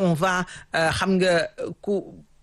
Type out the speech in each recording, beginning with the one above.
on va euh, xam nga ku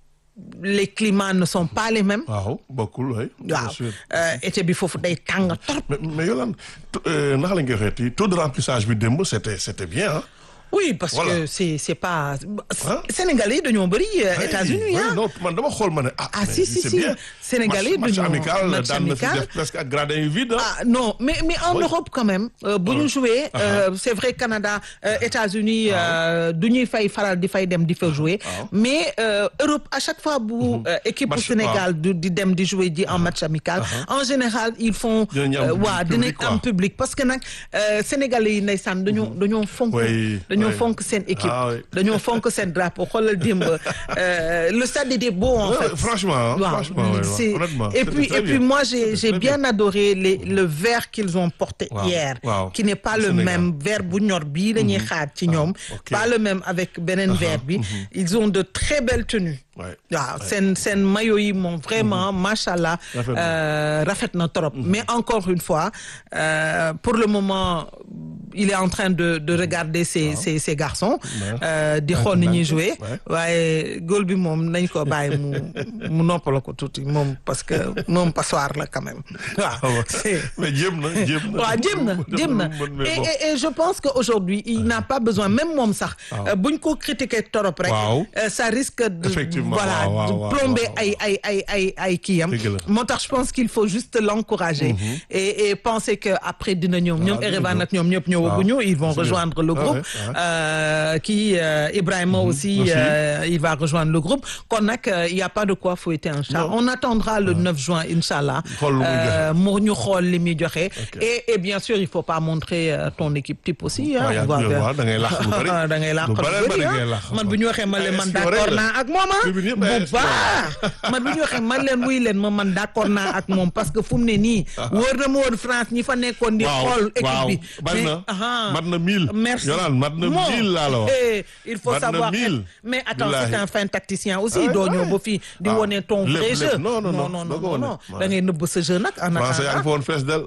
les climats ne sont pas les mêmes. waaw bokkul oui. bien waaw sûr. euh, été bi foofu day tàng trop. mais mais Yolande tu- euh, naka la ñu koy waxeeti taux de remplissage bi démb c'était c'était bien ah. oui parce Voilà. que c'est c'est pas Hein? Sénégalais yi dañoo bëri euh, États-Unis oui, ah. non man dama xool ma ne ah. Ah, mais si, si, c'est si. bien. Sénégalais match, match dañoo- amical match daan na fi amical. def presque ak gradin yu vide ah. Ah non mais mais en Oui. Europe quand même euh, bu ñu jouer euh, c'est vrai Canada euh, États-Unis euh, du ñuy fay faral di fay dem di fa jouer waaw. mais euh, Europe à chaque fois bu euh, équipe bu Match- Sénégal du di dem di jouer ji en match amical en général ils font Dinañ am euh, waa public, dinañ am quoi. public parce que nag euh, Sénégalais yi ndeysaan dañoo dañoo fonk Oui, dañoo oui. fonk seen équipe Ah, oui. dañoo fonk seen drapeau xoolal démb euh, le stade était beau en Ouais, fait franchement, hein, Waaw, franchement, ouais, c'est- honnêtement, et c'était puis très et puis bien. moi j'ai C'était j'ai très bien adoré les le vert qu'ils ont porté Waaw, hier waaw. qui n'est pas Au le Sénégal. même vert bu ñor bii la ñuy xaar ci ñoom ok. pas le même avec beneen vert bi ils ont de très belles tenues Ouais, waaw seen seen maillot yi moom vraiment machallah Rafet na. euh, rafet na trop mais encore une fois euh, pour le moment il est en train de de regarder ces ces ces garçons euh, di xool ni ñuy jouer Ouais. waaye góol bi moom nañ ko bàyyi mu mu noppala ko tuuti moom parce que moom passoire la quand même Ah waaw ouais. c'est mais jéem na jéem na. waaw jéem na jéem na mais et, bon. et, et je pense que aujourd'hui il n'a pas besoin même moom sax Waaw. euh, buñ ko critiquer torop rek Waaw. euh, ça risque de Effectivement, voilà waaw, waaw, de waaw, plomber waaw, ay ay ay ay ay kiyam Dëgg la. moo tax je pense qu'il faut juste l'encourager et et penser que après dina ñoom ñoom dina Erevan ñëw. ak ñoom ñëpp ñëwaguñu ils vont c'est bien. rejoindre le Ah groupe ouais, ouais. euh, qui euh, Ibrahima aussi Aussi. euh, il va rejoindre le groupe kon nag euh, il y a pas de quoi fouetter un chat Non. on attendra le 9 juin inchallah Xool lu muy euh, mu ñu xool li muy joxe Ok. et et bien sûr il faut pas montrer euh, ton équipe type aussi Ah, yaa on va ngi vers- waaw, da ngay làq lu bari. da ngay làq Lu lu bari bari bari ah. ngay làq. man bu ñu waxee man leen Ay man espion d'accord rek la. naa ak moom ah Tribune yëpp bu ay espion. baax man bu ñu waxee man leen wuy leen ma man d'accord naa ak moom parce que fu mu ne nii wóor na ma woon France ñi fa nekkoon di xool équipe waaw bi bari na ah, mat na mille. merci Yolande mat na Bon, mille laa la wax. eh, il faut Mat na savoir mille. être- mais attends Billahi. c'est un fin tacticien aussi Ah ouais, doo ñëw ouais. ba fii di Ah, wone ton lépp, vrai lépp. jeu Non, non, non, non doo ko non wone. non Ouais. da ngay nëbb sa jeu nag en Français yaa ngi fa attendant woon fees del.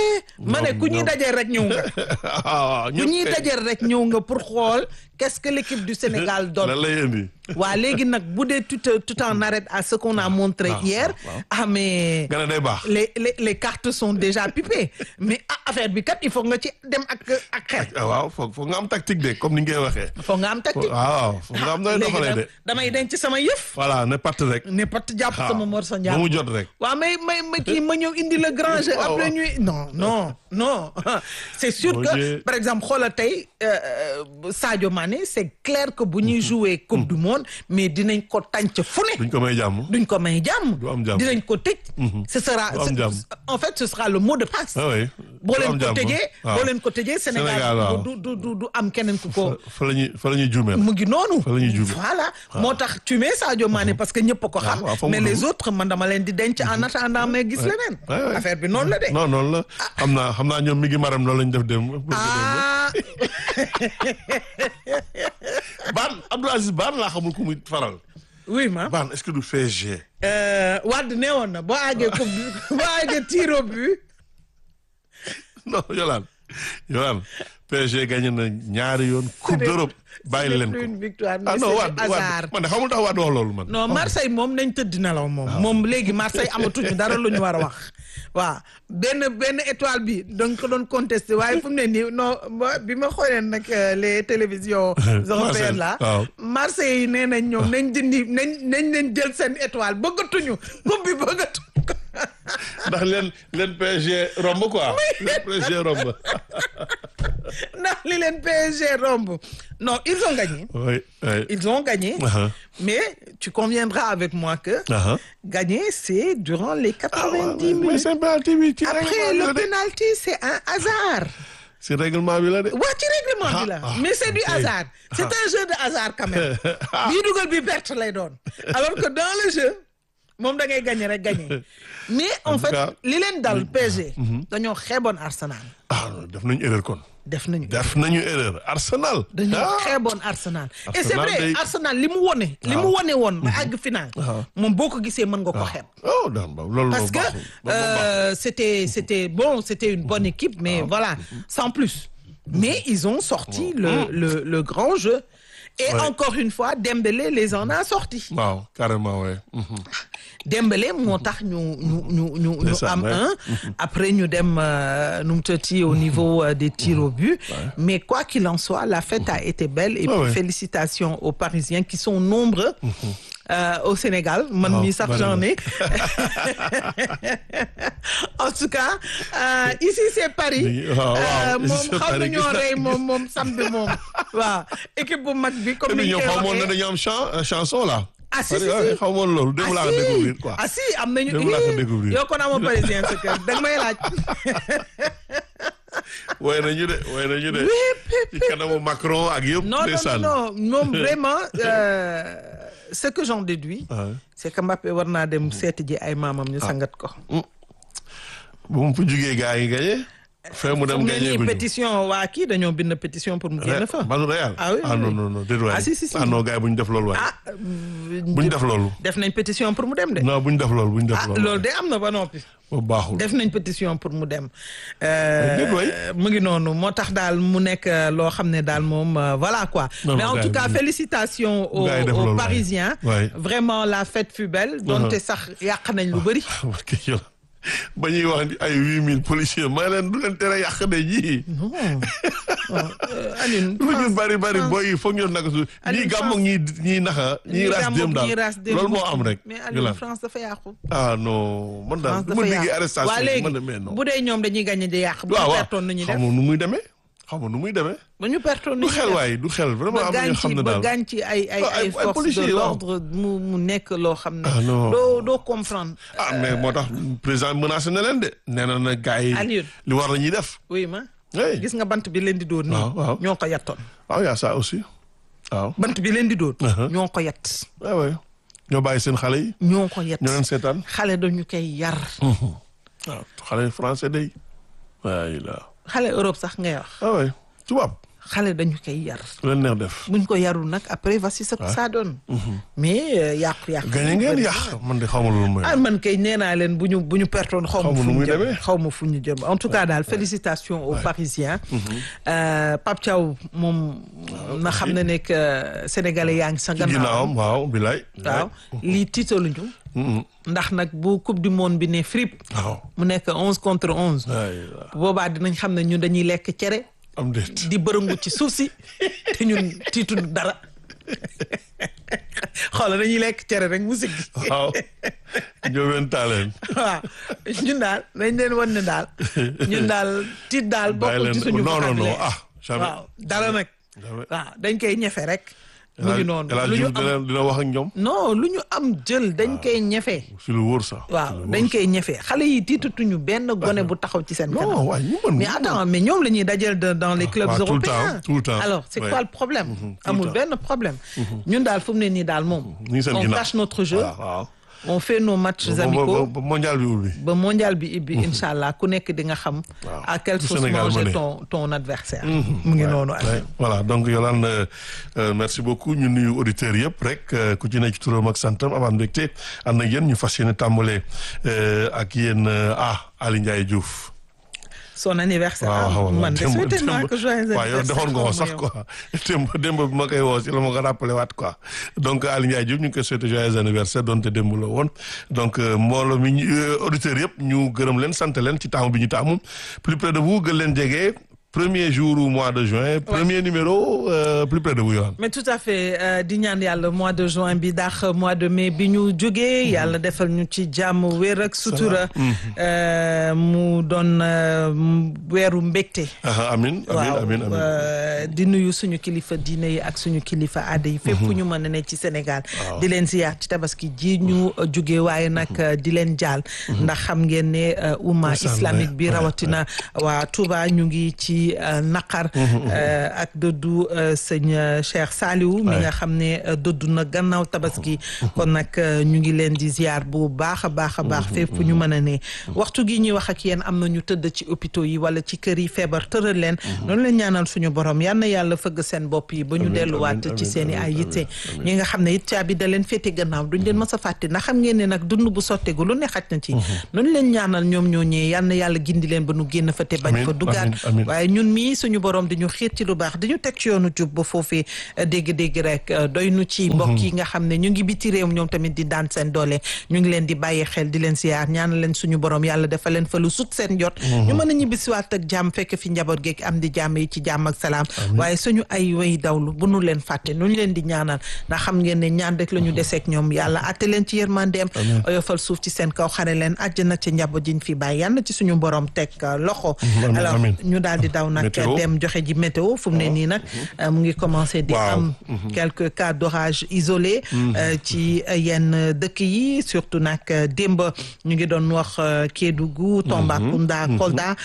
ma ne ku ñuy ñoom- dajee rek ñëw nga ah ku ñuy dajee rek ñëw nga pour xool qu'est-ce que l'équipe du Sénégal donne lan lay indi. waa léegi nag bu dee tu te tu t'en arrêtes à ce qu'on a montré ah, hier waaw. ah mais nga ne day baax. les les les cartes sont déjà pipées mais ah, affaire bi kat il faut nga ci dem ak ak xel ah waaw foog foog nga am tactique de comme ni nga koy waxee. faut nga am tactique waaw foog nga am nooy léegi doxalee de. nag damay denc sama yëf voilà ne patt rek. ne pat jàpp waaw sama morso ba njàpp mu jot rek. waaw mais mais mais kii ma ñëw indi le grand jeu Waaw, après waaw. ñuy non non non c'est sûr Bon que Dieu. par exemple xoolal tey euh, euh, Sadio Mané c'est clair que bu ñuy jouer coupe du monde mais dinañ ko tànc fu ne duñ ko may jàmm. duñ ko may jàmm Du am jàmm. dinañ ko tëj ce sera Du am ce- jàmm. en fait ce sera le mot de passe ah oui. boo du leen am ko jàmm. tëjee waaw. boo leen ko tëjee Sénégal, Sénégal waaw. du du du du am keneen ku ko fa la ñuy fa la ñuy juumee. mu ngi noonu Fa la ñuy juumee. voilà moo tax tu mets Sadio Mané parce que ñëpp a ko xam waaw, fa mu mais les dugg. autres man dama leen di denc en attendant mais gis leneen Ouais, ouais. affaire bi noonu la de non noonu la xam naa xam naa ñoom mi ngi maram loolu lañ def dem. ah Baan Abdou Aziz Baan laa xamul ku muy faral. oui ma Baan est-ce que du PSG. euh, Wade nee woon na boo àggee coupe du boo àggee tir au but non Yolande Yolande PSG gagné na ñaari yoon coupe n'est- d'Europe bàyyi ce n'est leen plus ko. une victoire mais ah non c'est Wade du hasard Wade man de xamul tax Wade wax loolu man. non Marseille moom nañ tëdd nelaw moom moom léegi Marseille amatuñu dara lu ñu war a wax waaw benn benn étoile bi dañ ko doon contesté waaye fu mu ne nii non ba- bi ma xoolee nag euh, les télévisions européennes là waaw. Marseille yi nee nañ ñoom nañ dindi nañ nañ leen jël seen étoile bëggatuñu coupe bi bëggatuñu ndax leen leen PSG romb quoi. leen PSG romb. ndax li leen PSG romb non ils ont gagné oui oui. ils ont gagné Uh-huh. mais tu conviendras avec moi que Uh-huh. gagner c'est durant les 90 mais minutes c'est penalty bi ci Après, règlement bi le la de. penalty, c'est un hasard. ci règlement bi la de. waa ci règlement bi la Ah, ah, mais c'est du ok. hasard c'est un jeu de hasard quand même Ah. bii dugal bi perte lay doon alors que dans le jeu moom da ngay gagner rek gagner mais en, En tout fait cas, li leen dal PSG dañoo xeeboon Arsenal ah non, def nañu erreur kon. def nañu def nañu erreur Arsenal. dañoo ah xeeboon Arsenal et c'est Arsenal vrai day- Arsenal li mu wone li mu wone woon ba àgg final moom boo ko gisee mën nga ko xeeb oh daan ba loolu parce moom que baaxul. Loolu moom baaxul. euh, c'était c'était bon c'était une bonne équipe mais voilà sans plus mais ils ont sorti le le le grand jeu et Ouais. encore une fois Dembélé les en a sortis waaw carrément ouais. Mhm. Dembélé moo tax ñu ñu ñu ñu ñu Ndeysaan, am ouais. un après ñu dem euh, nu mu tëtti au niveau euh, des tirs au but mais quoi qu'il en soit la fête a été belle et Ouais, puis ouais. félicitations aux Parisiens qui sont nombreux euh, au Sénégal man Waaw, mii sax bari j'en na. ai en tout cas euh, ici c'est Paris Nii, waaw, waaw, Euh, ici moom c'est xam Paris. nañoo rey moom moom samedi moom waaw équipe bu mag bi comme mais ni ñu ñoom koy xamoon na waxee dañu am chan euh, chanson là. Ah, si, si, Paris, si. ouais, xamoon loolu démb laa ko si. découvrir quoi. ah si am nañu Démb laa ko Ih, découvrir. yow kon amoo parisien sa kër da nga may laaj woy nañu de woy nañu de. ci kanamu Macron ak yëpp. non non ndeysaan. non non vraiment euh, ce que j'en déduis Ouais. c'est que Mbappé war naa dem seeti ji ay maamam ñu sangat ko bu mu fa jugee gars yi gagné. fee mu dem fu mu ne gagné nii guñu. pétition waa kii dañoo bind pétition pour mu génn fa Manu Real. Ah oui, ah oui, non oui. non non déedéet waay. Ah, si, si, si. ah non gars yi bu ñu def loolu waay. ah bu ñu def loolu. def nañ pétition pour mu dem de non bu ñu def loolu bu ñu def ah loolu. loolu de am na ba noppi boobu baaxul. def nañ pétition pour mu dem déet waay. mu ngi noonu moo tax daal mu nekk euh, loo xam ne daal moom euh, voilà quoi Non, mais non, en gars tout yi cas bu- félicitations aux, gars yi def aux loolu, waay. Parisiens Waay. vraiment la fête fut belle donte sax yàq nañ lu bëri parce que yow ba ñuy wax ni ay huit mille policiers may leen du leen tere yàq de ñii. non Euh, Alioune lu ñu France- bari bari France- booy yi foog ñu naka su ñii Aliou gàmmoog ñii ñii naxa ñii ras gàmmoog dem daal ñii ras dem loolu moo am rek. mais ñu Alioune lan France dafa yàqu ah non man daal France bu ma dafa déggee yàqu arrestation waa bi léegi man de mais non. bu dee ñoom dañuy gagné di yàq bu waaw ñu waaw pertoon nu ñuy def xaw ma nu muy demee xaw ma nu muy demee. ba ñu pertoon nu du ñuy xel def waay du xel vraiment ba am na gaañ ñoo xam ci ne ba daal. gaañ ci ay ay Ah, ay- ay ay forces policiers de yi, waaw. l'ordre mu mu nekk loo xam ne Ah, non. doo doo comprendre ah mais moo tax président menacé na leen de nee na na gars yi Aliou. li war la ñuy def. oui ma oui gis nga bant bi leen di dóor nii Waaw, waaw. ñoo ko yattoon waaw y a ça aussi waaw. bant bi leen di dóor Uh-huh. ñoo ko yat waaw waaw ñoo bàyyi seen xale yi ñoo ko yat ñoo leen seetaan. xale dañu koy yar waaw xale français day waay la xale Europe sax ngay wax ah oui tubaab xale dañu koy yar lu leen neex def. buñ ko yarul nag après voici ce que ça donne mais euh, yàqu-yàqu gañe ngeen yàq man de xamul lu mooy. ah man kay nee naa leen bu ñu bu ñu pertoon xaw ma Xaw ma fu nu ñu muy jëm demee. xaw ma fu ñu jëm en tout cas daal félicitations aux Parisiens Euh, Pape Thiaw moom na xam ne ne que sénégalais yaa ngi sa ci gannaaw ginnaawam waaw bilaay. waaw lii tiitaluñu Mhm. ndax nag bu coupe du monde bi ne fripp waaw. mu nekk onze contre onze waay la boobaa dinañ xam ne ñun dañuy lekk cere am déet. di bërëngu ci suuf si te ñun tiitu dara xoolal dañuy lekk cere rek mu siggi waaw. Ndiobène Tallene. waaw ñun daal dañ leen wan ne daal ñun daal tiit daal bàyyi bokkul ci leen suñu non non non vocabulaire. ah. jamais waaw dara nag jamais. waaw dañ koy ñefe rek mu ngi noonu El Hadj lu ñu Diouf am dina dina wax ak ñoom. non lu ñu am jël dañ koy ñefe si lu wóor sax. waaw dañ koy ñefe xale yi tiitatuñu benn gone bu taxaw ci seen non kanam waay ñu mën. mais attends mais ñoom la ñuy dajal de- dans les clubs waaw, tout le européens temps, tout le temps. alors c'est Ouais. quoi le problème tout le amul temps. benn problème ñun daal fu mu ne nii daal moom ñu ngi seen on ginnaaw. cache notre jeu waaw waaw. on fait nos matchs ba- ba- amicaux ba- ba mondial bi ubbi. ba mondial bi ibbi incha allah ku nekk di nga xam Waaw. à quelle Lu sauce Sénégal manger mëne. ton ton adversaire mu ngi noonu Ouais, voilà donc Yolande euh, euh, merci beaucoup ñu nuyu auditeurs yëpp rek euh, ku ci nekk ci turam ak santam amaan mbégte ànd ak yéen ñu fas yéene tàmbale euh, ak yéen euh, ah Ali Ndiaye Diouf. son anniversaire waaw ah, xaw ma man de démb- souhaité naa démb- ko joyeux waaw yow anniversaire defoon nga ko xaw ma sax yow. quoi démb démb bi ma koy woo si la ma ko rappelé waat quoi donc Ali Ndiaye Diouf ñu ngi koy souhaité joyeux anniversaire donte démb la woon donc euh, mbooloo mi ñu euh, auditeurs yëpp ñu gërëm leen sant leen ci taamu bi ñu taamu plus près de vous gën leen jege premier jour au mois de juin premier numéro euh, plus près de vous yoon mais tout à fait euh, di ñaan yàlla mois de juin bi daax mois de mai bi ñu jógee yàlla defal ñu ci jàmm wér ak sutura euh, mu doon euh, weeru mbégte ah amin amin waaw amin amin euh, di nuyu suñu kilifa diine yi ak suñu kilifa aada yi fépp fu ñu mën a ne ci Sénégal di leen ziyaar ci tabaski ji ñu uh, jóge waaye nag uh, di leen jaal ndax xam ngeen ne uh, umma Ndeysaan, islamique ouais, bi ouais, rawatina waa Touba ñu ngi ci uh, naqar uh, ak dëddu uh, sëñ uh, Cheikh Saliou mi Ouais. nga xam ne uh, dëddu na gannaaw tabaski kon nag uh, ñu ngi leen di ziyaar bu baax a baax a baax fépp fu ñu mën a ne waxtu gi ñuy wax ak yéen am na ñu tëdd ci hôpitaux yi wala ci kër yi feebar tëral leen noonu leen ñaanal suñu borom yal na yàlla fëgg seen bopp yi ba ñu Amiin, delluwaat amiin, ci amiin, seen i ay amiin, yitte amiin. ñi nga xam ne it caabi da leen féete gannaaw duñ leen mës a fàtte ndax xam ngeen ne nag dund bu sottegu lu ne xaj na ci noonu leen ñaanal ñoom ñoo ñëwee yal na yàlla gindi leen ba nu génn fa te bañ Amiin, fa duggaat amiin, amiin. waaye ñun mii suñu borom di ñu xiir ci lu baax di ñu teg ci yoonu jub ba foofee dégg-dégg rek doy nu ci mbokk yi nga xam ne ñu ngi biti réew ñoom tamit di daan seen doole ñu ngi leen di bàyyi xel di leen siyaar ñaan leen suñu borom yàlla dafa leen fa lu sut seen jot ñu mën a ñibbisiwaat ak jàmm fekk fi njaboot geeg am di jàmm yi ci jàmm ak salaam waaye suñu ay way dawlu bu nu leen fàtte nu ñu leen di ñaanal ndax xam ngeen ne ñaan rek la ñu deseeg ñoom yàlla atte leen ci yërmandeem oyofal suuf ci seen kaw xare leen àjjana ci njaboot jiñ fi bàyyi yàlla ci suñu borom teg loxo alors ñu daal di daw nag dem joxe ji météo fu mu ne nii nag mu ngi commencé di am quelques cas d'orage isolés ci yenn dëkk yi surtout nag démb ñu ngi doon wax Kédougou Tambacounda Kolda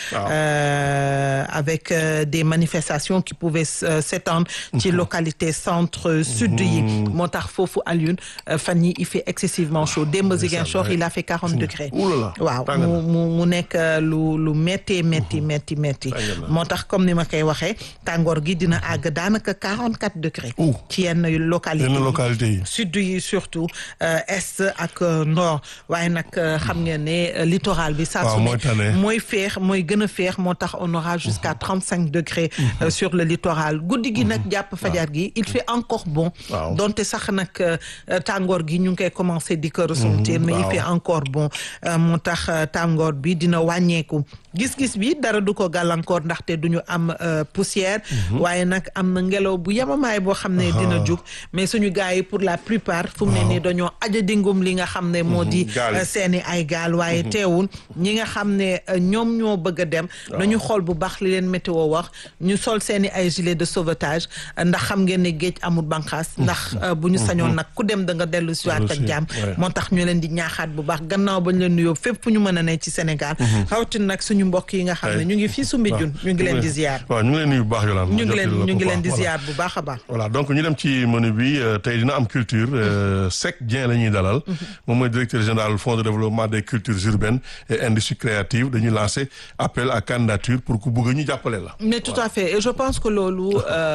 avec des manifestations qui pouvaient s'étendre ci localité centre sud yi moo tax foofu Alioune fan yi il fait excessivement chaud démb Ziguinchor il a fait quarante degrés waaw mu mu mu nekk lu lu métti métti métti métti moo tax comme ni ma koy waxee tàngoor gi dina àgg daanaka quarante quatre degrés ci yenn localité yi sud yi surtout est ak nord waaye nag xam ngeen ne littoral bi saa su ne mooy féex mooy gën a féex moo tax on aura jusqu'à trente cinq degrés sur le littoral guddi gi nag jàpp fajar gi il fait encore bon donte sax nag tàngoor gi ñu ngi koy commencer di ko ressentir mais il fait encore bon moo tax tàngoor bi dina wàññeeku gis-gis bi dara du ko gàllankoor ndaxte du ñu am poussière waaye nag am na ngelaw bu yemamaay boo xam ne dina jug mais suñu gars yi pour la plupart fu mu ne nii dañoo aja dingum li nga xam ne moo di seeni ay gaal waaye teewul ñi nga xam ne ñoom ñoo bëgg a dem nañu xool bu baax li leen météo wax ñu sol seeni ay gilet de sauvetage ndax xam ngeen ne géej amul banqaas ndax bu ñu sañoon nag ku dem da nga dellu si waat ak jàmm moo tax ñu leen di ñaaxaat bu baax gannaaw bañ leen nuyoo fépp fu ñu mën a ne ci Sénégal rawatina nag suñu mbokk yi nga xam ne ñu ngi fii Soumbédioune ñu ngi leen di ziar waaw ñu ngi leen nuyu bu baax Yolande ñu ngi leen ñu ngi leen di ziar bu baax a baax voilà donc ñu dem ci menu bi tey dina am culture Seck Dieng la ñuy dalal moom mooy directeur général fonds de développement des cultures urbaines et industries créatives dañuy lancer appel à candidature pour ku bëgg ñu jàppale la mais tout à fait et je pense que loolu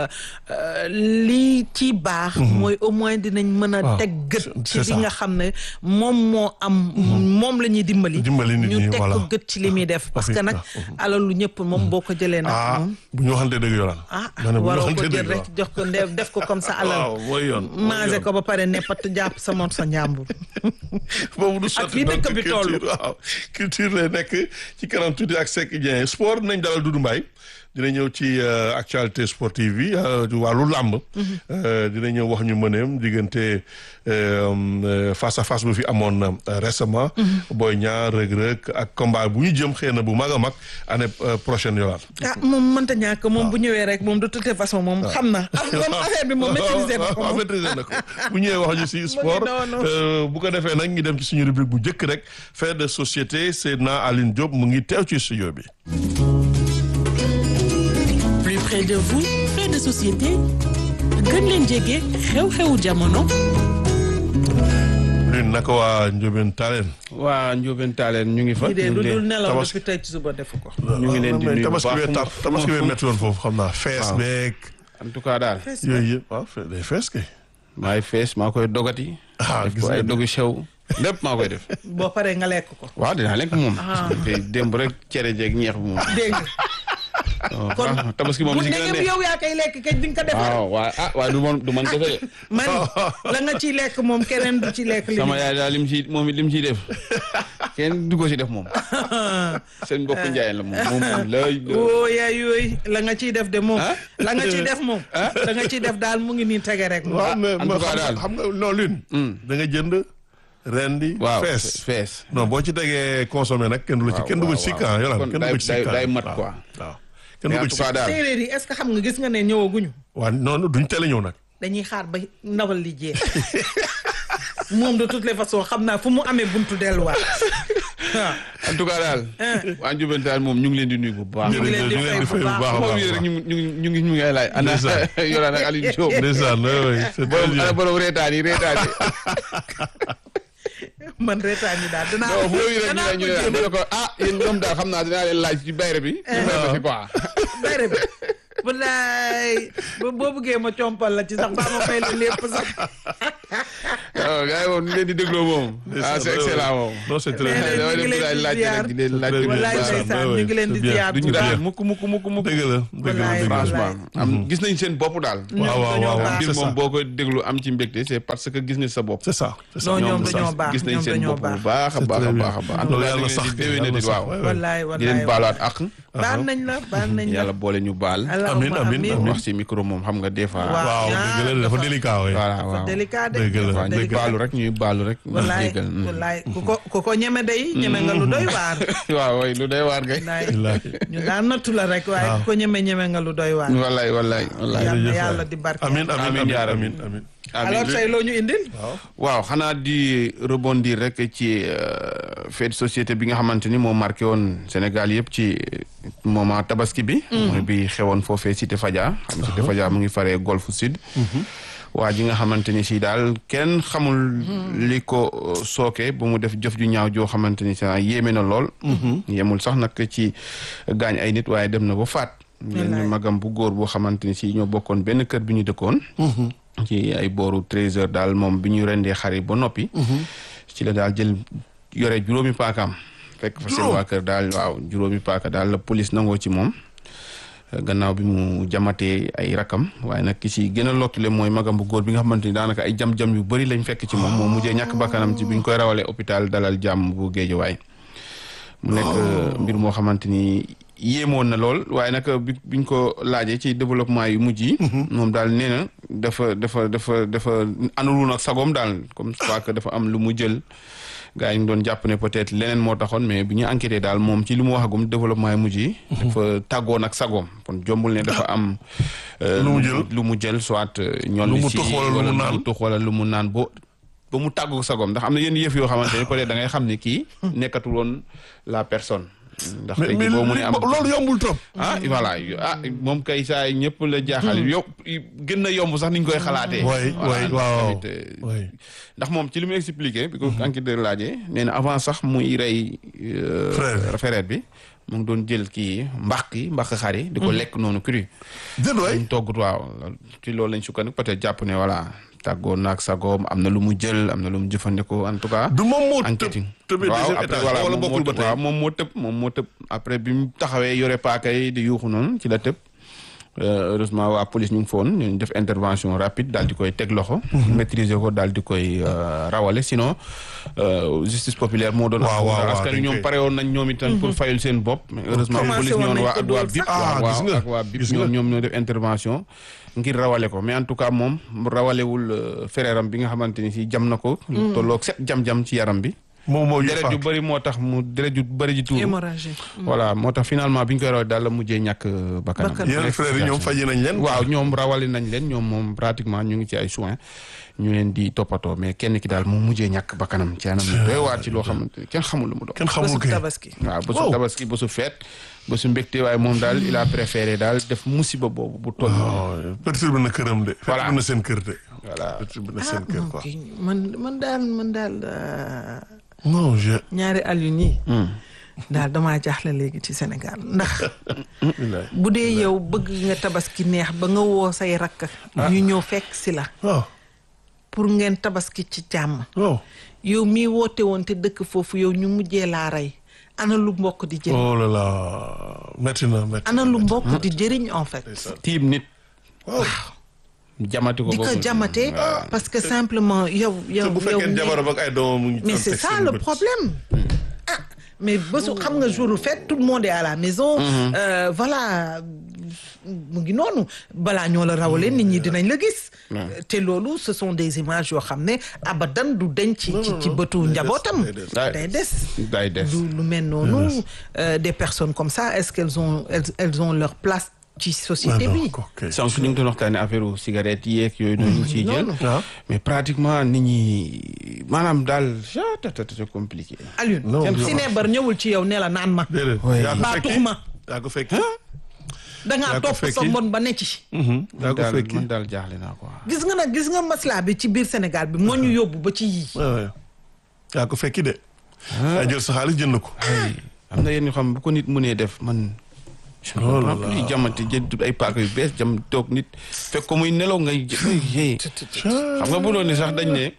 lii ci baax mooy au moins dinañ mën a teg gët ci li nga xam ne moom moo am moom la ñuy dimbali ñu teg ko gët ci li muy def parce que nag alalu ñëpp moom boo ko jëlee nag moom bu ñu waxante dëgg yoonal ah waroo ko jël rek jox ko def ko comme ça alal mooy yoon manger ko ba pare neppat jàpp sa moom sa njàmbur boobu du sotti fii dëkk bi toll waaw culture lay nekk ci kanam tuuti ak Seck Dieng sport nañ dalal Doudou Mbaye dina ñëw ci actualité sportive yi wàllu làmb dina ñëw wax ñu mëneem diggante face à face bu fi amoon récemment Boy Niang Reug Reug ak combat bu ñu jëm xëy na bu mag a mag année prochaine yolaan ah moom mënta ñàkk moom bu ñëwee rek moom de toute façon moom xam na moom affaire bi moom maîtriser na ko maîtriser na ko bu ñëwee wax ñu si sport bu ko defee nag ñu dem ci suñu rubrique bu njëkk rek fait de société Seydina Aline Diop mu ngi teew ci studio bi plus près de vous fait de société gën leen jege xew-xewu jamono. lune naka waa Ndiobène Talen. waa Ndiobène Talen ñu ngi fa. ñu ngi leen nelaw depuis tey ci suba defu ko. ñu ngi leen di nuyu bu baax tabaski bee tar tabaski bee métti woon foofu xam naa fees beeg. en tout cas daal. yooyu yëpp waaw day fees kay. maay fees maa koy dogati. ah def ko ay dogu sew lépp maa koy def. boo paree nga lekk ko. waaw dinaa lekk moom. te démb rek cere jeeg ñeex bi moom. dégg kon tabaski moom li si gën a neex yow yaa koy lekk kay di nga ko defar. waaw waaw ah waaye du man du man kese de. man la nga ciy lekk moom keneen du ci lekk. li sama yaay daal lim ci moom it lim ciy def kenn du ko ci def moom. seen mbokku njaay la moom moom lay. woo yaay yooyu la nga ciy def de moom. la nga ciy def moom. la nga ciy def daal mu ngi nii tege rek. waaw mais en tout cas daal xam nga non lune. da nga jënd. rendi waaw fees fees. non boo ci tegee consommé nag kenn du la ci kenn du ko ci sikkan yolaan kenn du ko ci sikkan day mat quoi. waaw kenn du ko ci sikkan daal séeréer yi est-ce que xam nga gis nga ne ñëwaguñu. waaw non duñ teel a ñëw nag. dañuy xaar ba ndawal li jeex moom de toutes les façons xam naa fu mu amee buntu delluwaat waaw. en tout cas daal. waa Ndiobène Talen moom ñu ngi leen di nuyu bu baax. ñu ngi leen di fay bu baax a moom rek ñu ngi ñu ngi ñu ngi ay laaj. ana Yolaan ak Aliou Diop. ndeysaan oui c'est très borom bien. ana borom reetaan yi reetaan yi. man reetaan yi daal dinaa non foofu rek ñu ne ñu ne ñu ne ko ah yéen ñoom daal xam naa dinaa leen laaj ci bayre bi. ñu may ma ci quoi. bayre bi wallaay boo bëggee ma compal la ci sax baa ma fay la lépp sax waaw gars yi moom ñu leen di dégloo moom. ah c'est excellent moom. non c'est très Mais bien. nag ñu ngi leen di laaj ziar. rek di leen laaj Très bien. wallaay baax na, ndeysaan ouais, ñu ngi leen di c'est bien. ziar du bu ñu baax réer mukk mukk mukk mukk. dëgg la dëgg la Wallaay, dëgg la. franchement am gis nañ seen bopp daal. ñoom waaw, waaw, dañoo waaw. baax. mbir c'est moom ça. boo ko déglu am ci mbégte c'est parce que gis nga sa bopp. c'est ça c'est ça. non ñoom c'est ça. dañoo baax gis nañ ñoom seen dañoo bopp bu baax baax a C'est baax très a bien. baax a baax. loolu en yàlla tout cas sax di déwéne yàlla di sax, waaw. ouais, ouais. wallaay di leen wallaay baalaat ak. baal nañ la baal nañ la yàlla boole ñu baal. Allahumma Amiin, amiin, amiin. wax ci micro moom xam nga des fois. Waaw. waaw dëgg la dafa délicat waaye. voilà dafa waaw. délicat de Dëgg la, dafa waaw ñuy délicat. baalu rek ñuy baalu rek. ñu wallaay jégal. mm. wallaay ku ko ku ko ñeme day ñeme nga lu doy waar waaw waay lu day waar kay. wallaay Wallaahi. ñu daan nattu la rek waaye ku ko ñeme ñeme nga lu doy waar wallaay wallaay wallaay. yal na jërëjëf yàlla waay. di barke amiin amiin Amiin, amiin yaa rabbi. amiin amiin. alors tey loo ñu indil waaw xanaa di rebondir rek ci euh, fait de société bi nga xamante ni moo marqué woon Sénégal yëpp ci moment tabaski bi. mooy bi xewoon foofee Cité Fadia. xam nga Cité Fadia mu ngi faree Golfe Sud. waa ji nga xamante ni si daal kenn xamul li ko euh, sooke ba mu def jëf ju ñaaw joo xamante ni sa yéeme na lool. yemul sax nag ci gaañ ay nit waaye dem na ba faat. Wallaay. benn magam bu góor boo xamante ni si ñoo bokkoon benn kër bi ñu dëkkoon. ci ay booru treize heures daal moom bi ñu rendee xar yi ba noppi. ci la daal jël yore juróomi paakaam. fekk fa seen waa kër daal waaw juróomi paaka daal la police nangoo ci moom. gannaaw bi mu jamatee ay rakam waaye nag ki si gën a lottule mooy magam bu góor bi nga xamante ni daanaka ay jam-jam yu bëri lañ fekk ci moom moom mujjee ñàkk bakkanam ci bi ñu koy rawalee hôpital dalal jàmm bu Géejawaay mu nekk mbir moo xamante ni yéemoon na lool waaye nag bi biñ ko laajee ci développement yu mujj yi. moom daal nee na dafa dafa dafa dafa àndul ak sagoom daal comme je crois que dafa am lu mu jël. gaa yi ñu doon jàpp ne peut-être leneen moo taxoon mais bi ñu enquêté daal moom ci li mu waxagum développement yi mujj yi. dafa tàggoon ak sagoom kon jombul ne dafa am. lu mu jël lu mu jël soit. ñoom lu mu si tux wala lu wala mu lu naan mu tux wala lu mu naan bo ba mu tàggu sagoom ndax am na yenn yëf yoo xamante ne peut-être da ngay xam ne kii nekkatul woon la personne. ndax mais tey mais jii boo mu ne am loolu yombul trop. ah voilà ah moom kay saa yi ñëpp la jaaxal yow gën na yomb sax ni ñu koy xalaatee. waay waay ndax waaw tamit, euh, waay. ndax moom ci li mu expliqué. bi ko enquêteur laajee nee na avant sax muy rey. euh, Frère. frère bi mu ngi doon jël kii mbaq yi mbaq xar yi. di ko lekk noonu cru. déet waay. ñu toggut waaw ci loolu lañ sukkandiku peut-être jàpp ne voilà tàggoon naag sagoom am na lu mu jël am na lu mu jëfandikoo en tout cas. du moom moo tëb enquête yi tëbee waaw deuxième après étage voilà wala moom bokkul moo ba tëb tey. waaw moom moo tëb moom moo tëb après bi mu taxawee yore paaka yi di yuuxu noonu ci la tëb Euh, heureusement waa police ñu ngi foon ñu def intervention rapide daal di koy teg loxo. maîtriser ko daal di koy euh, rawale sinon euh, justice populaire moo doon. waaw, waaw, askan wi dañ ñoom koy- pare woon nañ ñoom itam pour fayul seen bopp. mais heureusement Commencé police woon ñoon nañ waa ko ak waa dóor BIP. sax. Ah, waaw, gis nga, ak waa BIP gis nga. ñoom ñoom ñoo def intervention ngir rawale ko mais en tout cas moom rawalewul euh, frère am bi nga xamante ni si jam na ko. lu tolloog set jam-jam ci yaram bi. moom moo deret ju yëfaat. bëri moo tax mu deret ju bëri ji tuuru. hémorragie voilà moo tax finalement bi ñu koy rawee daal la mujjee ñàkk euh, bakkanam. Bakkan. yeneen frères yi ñoom faji nañ leen. waaw ñoom rawale nañ leen ñoom moom pratiquement ñu ngi ci ay soins ñu leen di toppatoo mais kenn ki daal moom mujjee ñàkk bakkanam ci anam yu doy waar ci loo xamante ni kenn xamul lu mu doon. kenn xamul bésub kay. tabaski waaw bésu Wow. tabaski bésu feet bésu mbégte waaye moom daal il a préféré daal def musiba boobu bu toll. noonu. waaw perturbe na këram de. Voilà. perturbe na seen kër de. voilà perturbe na ah seen kër non quoi. kii man man daal man daal euh, non je. ñaari Alioune yi daal damaa jaaxle léegi ci Sénégal ndax bilaay. bu dee yow bëgg nga tabaski neex ba nga woo say rakk ñu ñëw fekk si la waaw pour ngeen tabaski ci jàmm waaw. yow mii woote woon te dëkk foofu yow ñu mujjee laa rey ana lu mbokk di jëriñ oh là là métti na métti ana lu mbokk di jëriñ en fait tiim nit waaw. jamati ko di ko boobu. jamate parce que simplement yow yow te bu yow fekkee mii- jabaram ak ay doomam mu ngi. mais doon c'est teg ça seen le bët. problème ah mais bésu xam nga jour fête tout le monde est à la maison euh, voilà mu ngi noonu balaa ñoo la rawalee nit ñi dinañ la gis te loolu ce sont des images yoo xam ne abadan du deñ ci ci ci bëtu njabootam day des. day des day des. du lu mel noonu euh, des personnes comme ça est-ce qu'elles ont elles, elles ont leur place ci Ah société non bi ok. sànq ñu ngi doon waxtaanee affaire u cigarette yeeg yooyu noonu ñu ciy jël. non. ah mais pratiquement nit ñi maanaam daal ah c'est compliqué. Alioune Non, si neebar ñëwul ci yow ne la naan ma déedéet. Oui. yaa ko baa fekki tux ma yaa ko fekki. dangaa Yaa ko topp sa fekki. mbon ba ne ci Mhm, yaa ko daal fekki. man daal jaaxle naa quoi. gis nga nag gis nga maslaa bi ci biir Sénégal bi moo ñu yóbbu ba ci yii waaw waaw. yaa ko fekki de. yaa jël sa xaalis jënd ko. ay am na yenn yoo xam bu ko nit mënee def man. je ne Oh là comprends plus là. jamante jël ay paaka yu bees jam toog nit fekk ko muy nelaw ngay jë- ngay yee. xam nga bu doon ne sax dañ ne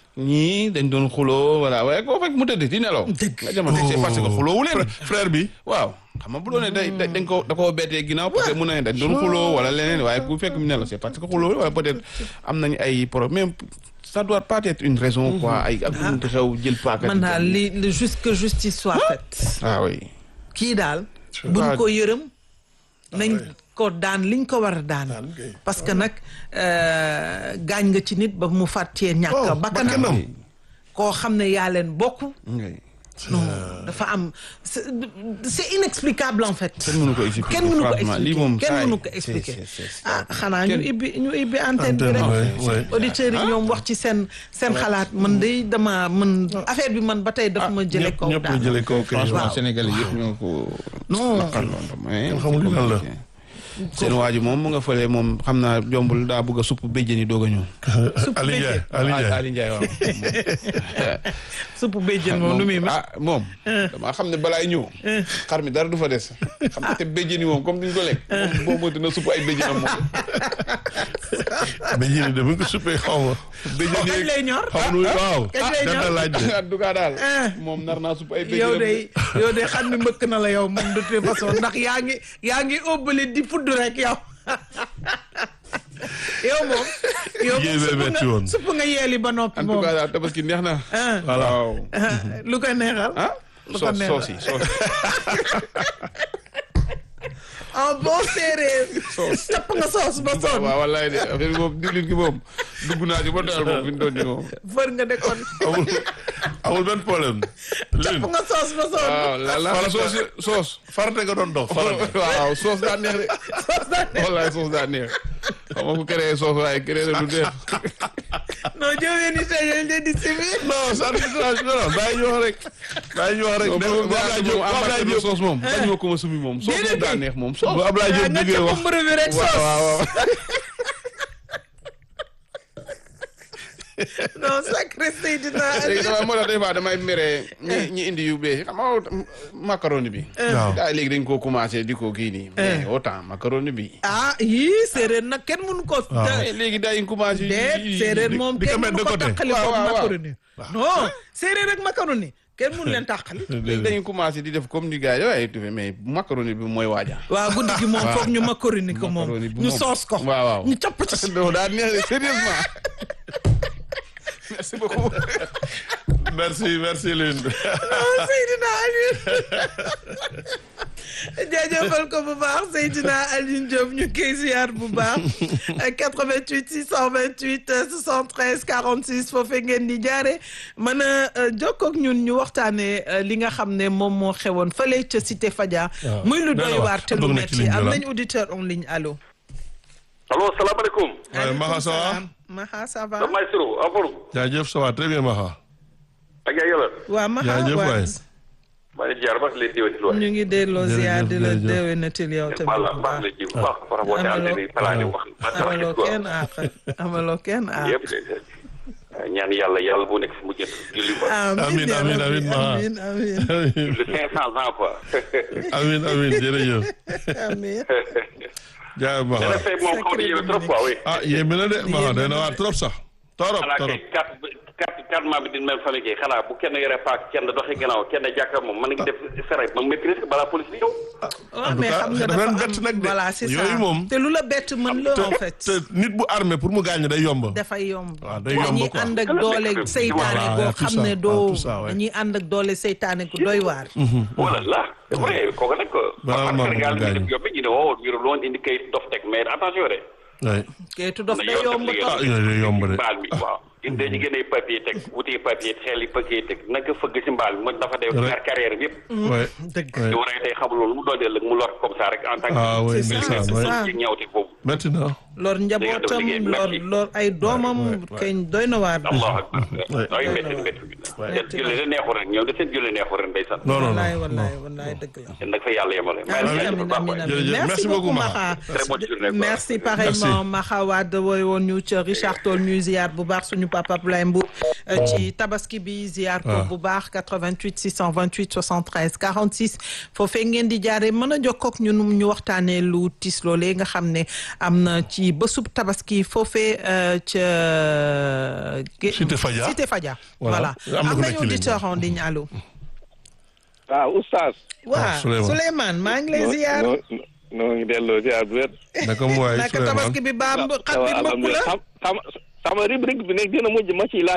ñii dañ doon xuloo voilà waaye koo fekk mu tëdd di nelaw nga jamono c'est parce que xuloowu leen frère bi waaw xam nga bu doon ne day day- dañ ko da koo bettee ginnaaw peut être mun na ne dañ doon xuloo wala leneen waaye ku fekk mu nelaw c'est parce que xuloo wala peut être am nañ ay problème ça doit pas être une raison quoi ay ak lu xew jël paaka man daal li li juste que justice soit faite ah oui kii daal buñ ko yërëm nañ ko daan liñ ko war a daan Daan kay. parce que nag euh, gaañ nga ci nit ba mu fàttee ñàkk Oh, bakkanam bakkanam. koo xam ne yaa leen bokk oui. non dafa am c'est c'est inexplicable en fait kenn mënu ko expliquer kenn mënu ko franchement, lii expliquer moom kenn saa yi, mënu ko c'est- expliquer c'est- c'est- ah xanaa ñu kenn- ibbi ñu ibbi antenne bi Antenne, rek ouais, ouais. auditeurs yi ñoom wax ci seen seen xalaat man day dama man affaire bi man ba tey daf ma jële ñëpp kaw ñëpp la daal jëlee kaw kay franchement waaw. sénégalais yëpp ñoo ko Non. naqarloon mais Kenn xamul lan la. seen waa ji moom mu nga fële moom xam naa jombul daa bëgg a supp béjjën yi doog a ñëw Ali Ndiaye Ali Ndiaye Ali Ndiaye waaw supp béjjën moom nu muy mel ah moom damaa xam ne balaay ñëw xar mi dara du fa des xam nga te béjjën yi moom comme duñ ko lekk moom boo moytu na supp ay béjjënam moom mais yéen de bu ñu ko suppee xaw ma. béjjën kañ yi lay ñor xaw ma waaw. Kañ lay dana ñor? laaj de. en tout cas daal Ah. moom nar naa supp ay yow béjjënam de yow de xam ni mbëkk na la yow moom de toute façon ndax yaa ngi yaa ngi óbbali di fudd rek yow yow moom yow moom Yéen bee supp metti nga woon. supp nga yeeli ba noppi en tout moom cas daal tabaski neex na ah voilà. waaw lu koy neexal ah Lu ko soos neexal. soos yi soos en bon séeréer capp nga soos ba sonn waaw wallaay de affaire bi moom diwlin gi moom dugg naa ci ba doyal moom fi mu doon nii moom fër nga de kon amul amul benn problème. capp Lune nga soos ba sonn waaw la la soos soos farate nga doon dox farate. waaw soos daa neex de soos daa ne wallaay soos daa neex xam nga ku créé soos waaye créé na lu neex non jëwee ni tey dañ leen di sibi non ça arbitrage non non bàyyi ñu wax rek. bàyyi ñu wax rek. moom dem moom bu Ablaye Diop bu Ablaye Diop soos moom bañ ma ko ma sumi moom soos moom daa neex moom soos bu Ablaye Diop nga jógee capp wax. mburu bi rek waaw soos waaw waaw non sacré Seydina léegi dama moo tax des fois damay mere ñi ñi indi yu bees xam nga macaroni bi waaw. daa léegi dañ koo commencé di ko kii nii mais autant macaroni bi ah yii séeréer nag kenn mënu ko Eh, léegi daa ñu commencé déet séeréer moom di ko kenn mettre mënu de ko côté. tàqali Waaw, ko waaw, waaw. macaroni non séeréer ak macaroni kenn mënu leen tàqali léegi dañu commencé di def comme ni gars yi waaye tufe mais macaroni bi mooy waaja waaw guddi gi moom foog ñu macaroni ko moom Macaroni bi ñu moom. soos ko waaw waaw ñu capp ci non daa neex de sérieusement merci beaucoup merci merci Lune. Seydina Alioune jaajëfal ko bu baax Seydina Alioune Diop ñu koy ziar bu baax 88 628 73 46 foofee ngeen di jaare mën a jokkoo ak ñun ñu waxtaanee euh, li nga xam ne moom moo xewoon fële ca Cité Fadia. waaw. muy lu Doy doy na waar. waar te lu Bëgg na ci metti ligne bi am la. nañ auditeur en ligne allo. allo salaamaaleykum. waaye Maxa ça va. salaam. Maxa ça va. damay siro afor jaajëf ça va très bien Maxa. ak yaa yàlla waa Maxa jaajëf waa waay. maa ngi jaar baax leen déwénti lu ñu ngi delloo Jërëjëf, ziar di la jërëjëf. déwénatil yow tamit baax la bu baax baax. la ji bu baax par rapport à Amaloo- antenne yi palaani wax amaloo kenn àq amaloo kenn àq. yëpp de ñaan yàlla yàlla bu nekk fu mu jëm julli ba Amiin, amiin amiin, amiin, Maxa. amiin amiin julli cinq cent ans quoi amiin amiin jërëjëf. amiin jaajëf dana Maxa. fay moom xaw na yéeme trop quoi oui ah yéeme na de Maxa day na waar trop sax. torop xanaa torop. kay quatre quatre quatre mois bi din même famille kay xanaa bu kenn yore paak kenn doxee gannaaw kenn jàkka moom mën nga def fere ma maîtrise balaa police bi ñëw waaw en tout mais cas xam nga dafa dafa leen bett am nag de. voilà c'est ça Yooyu moom. te lu la bett mën la en fait te nit bu armé pour mu gaañ day yomb. dafay yomb waaw day yomb dañuy quoi. ànd ak Voilà, doole nekk- seytaane voilà, goo y a tout xam ça, ne y a doo tout ça, ouais. dañuy ànd ak doole seytaane ku doy waar voilà la oui kooku nag Balaa par maa Sénégal bëgg mi gaañ. def yóbbe ñu ne woo ñu loon indi kayit dof teg mais attention de oui. kayitu dof na day yoon yomb def trop ah yooyu day yomb de. mbaal mi waaw in dañu gën a papier teg wuti papier xel yi papier teg naka fëgg si mbaal mi mu dafa def Rek. ñaar carrière bi yëpp oui. dëgg oui. di war a tey xamul loolu mu doon ëllëg mu lor comme ça rek en tant que ah oui C'est ça, ndeysaan c'est oui. ça. ci ñawte boobu métti na. lor njabootam liggéey, lor merci. lor ay doomam kañ doy na waar allahu akbar Ouais. ay métti métti seen julli de neexu ren ñoom de seen julli neexu ren day sant non non wallaay non. wallaay wallaay dëgg la seen nag fa yàlla yemale maa ngi Amin, leen di amin, baax amin, waay. amin. Jërëjëf. Merci Merci beaucoup, beaucoup, Maxa. Très bonne journée, quoi. Merci pareillement Maxa Wade wooy woon ñu ca Richard Toll ñuy ziar bu baax suñu papa Abdoulaye Mbour euh, ci tabaski bi ziar ko Ah. bu baax 88 628 73 46 foofee ngeen di jaare mën a jokkoo ak ñun ñu waxtaanee lu tiis loolee nga xam ne am na ci bésub tabaski foofee euh, ca. ge- Cité Fadia. Cité Fadia. Voilà. voilà Am na am ku nekk nañu ci ligne bi. auditeur en ligne allo. waaw oustaz. waaw Souleymane. Souleymane maa ngi lay ziar. noo noo ngi delloo ziar bu wér. naka mu waay naka Souleymane tabaski bi baam xat bi mëpp la. xam sama sama rubrique bi nag dina mujj ma ciy laaj